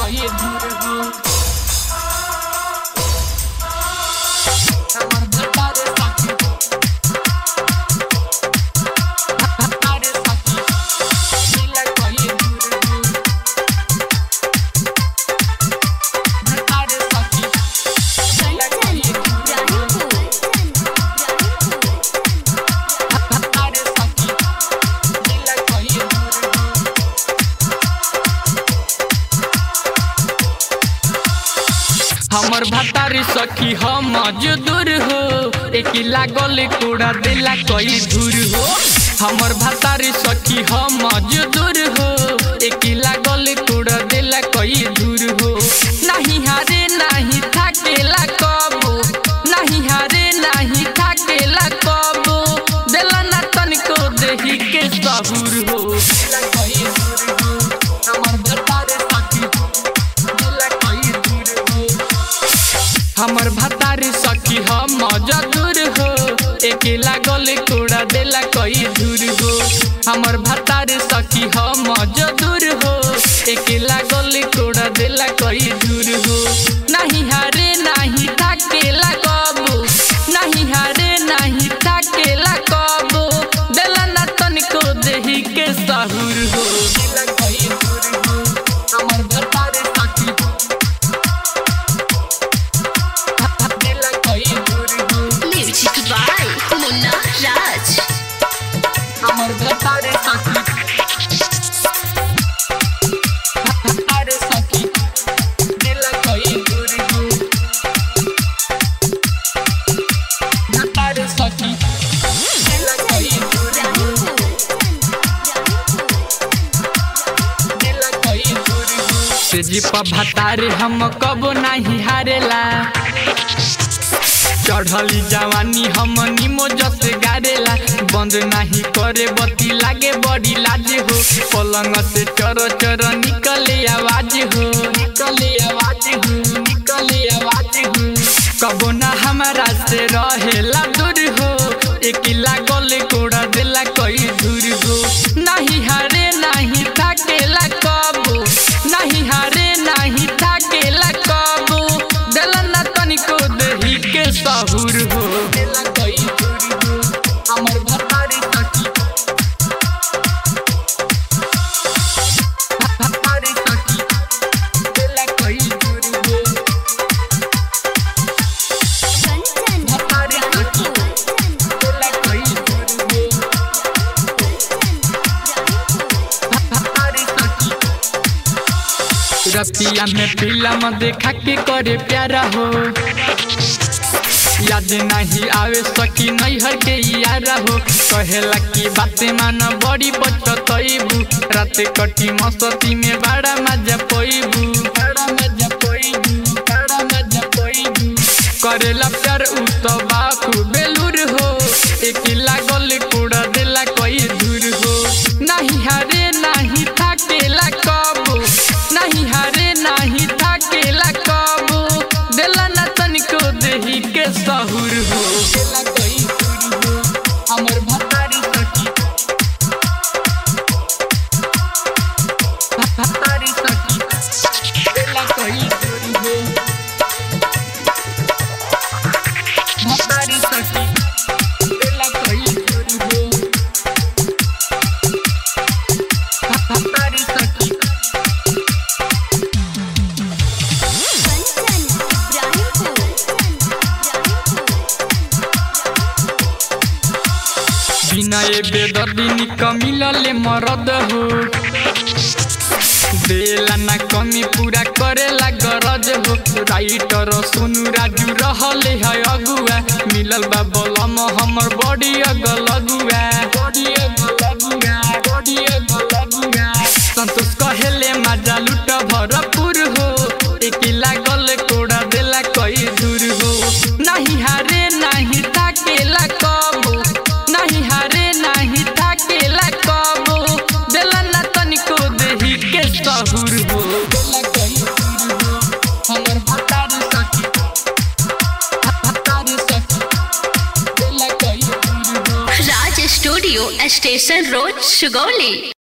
कहिए दूर हो हमर भतारे सखी भतारे सखी दिल कहिए दूर हो भतारे सखी दिल कहिए दूर हो भतारे सखी दिल कहिए दूर हो हमर भतारी सखी हम मजदूर हो एक लागल कूड़ा दिला कई दूर हो हमर भतारी सखी हम मजदूर हो एक लागल कूड़ा दिला कई दूर हो नहीं हारे नहीं थाकेला कबो नहीं हारे नहीं थाकेला कबो दिला ना तनिको देही के सहूर हो हमर भतारी सखी दिला कई दूर हो हमर भतारी सखी हम मजदूर हो एक लागल कूड़ा देला कई दूर हो हमर भतारी सखी हम मजदूर हो एक लागल कूड़ा देला कई दूर हो नहीं हारे नहीं थाकेला कबो नहीं हारे नहीं थाकेला कबो देला ना तनिको देही के सहूर हो हमर भतारी सखी दिल कई दूर हो Music by Munna Raj. हमर भतारे सखी भतारे सखी दिल कई दूर हो भतारे सखी दिल कई दूर हो दिल कई दूर हो तेजी पर भतारे हम कबो नहीं हारेला चढ़ली जवानी हम निमो जस गारेला बंद नहीं करे बती लागे बड़ी लाज हो पलंग से चर चर निकले आवाज हो निकले आवाज हो निकले आवाज हो कबो ना हमारा से रहेला दूर हो एक लागल कोड़ा देला कई दूर हो नहीं हारे नहीं थाकेला कबो नहीं हारे नहीं थाकेला कबो देला ना तनिको देही के सहूर हो देला कई दूर हो हमर भतारी सखी भतारी सखी देला कई दूर हो भतारी सखी देला कई दूर हो भतारी सखी रतिया में फिल्म देखा के करे प्यारा हो याद नहीं आवे सकी नैहर के यारा हो कहेला की बातें मान बड़ी बचतईबू रात कटी मस्ती में बड़ा मजा पईबू बड़ा मजा पईबू बड़ा मजा पईबू करेला प्यार उ तो बापू बेलूर हो एक लागल कूड़ा देला कई दूर हो नहीं हारे नहीं थाकेला कबो नहीं हारे नहीं थाकेला कबो देला ना तनिको देही के सहूर हो देला कई दूर हो हमर भतारी सखी भतारी सखी देला कई दूर हो भतारी सखी देला कई दूर हो भतारी सखी विनय बेदर्दिनी कमिलले मरद हो देला ना कमी पूरा करेला गरज हो राइटर सोनू राजू रहले है अगुआ मिलल बा बलम हमर बड़ी अगल अगुआ बड़ी अगल अगुआ बड़ी अगल अगुआ संतोष कहेले मजा लुट भरपूर हो एक लागल कोड़ा देला कई दूर हो नहीं हारे नहीं थाकेला कबो नहीं हारे नहीं थाकेला कबो देला ना तनिको देही के सहूर हो देला कई दूर हो हमर भतारी सखी भतारी सखी देला कई दूर हो Raj Studio, Station Road, Sugoli.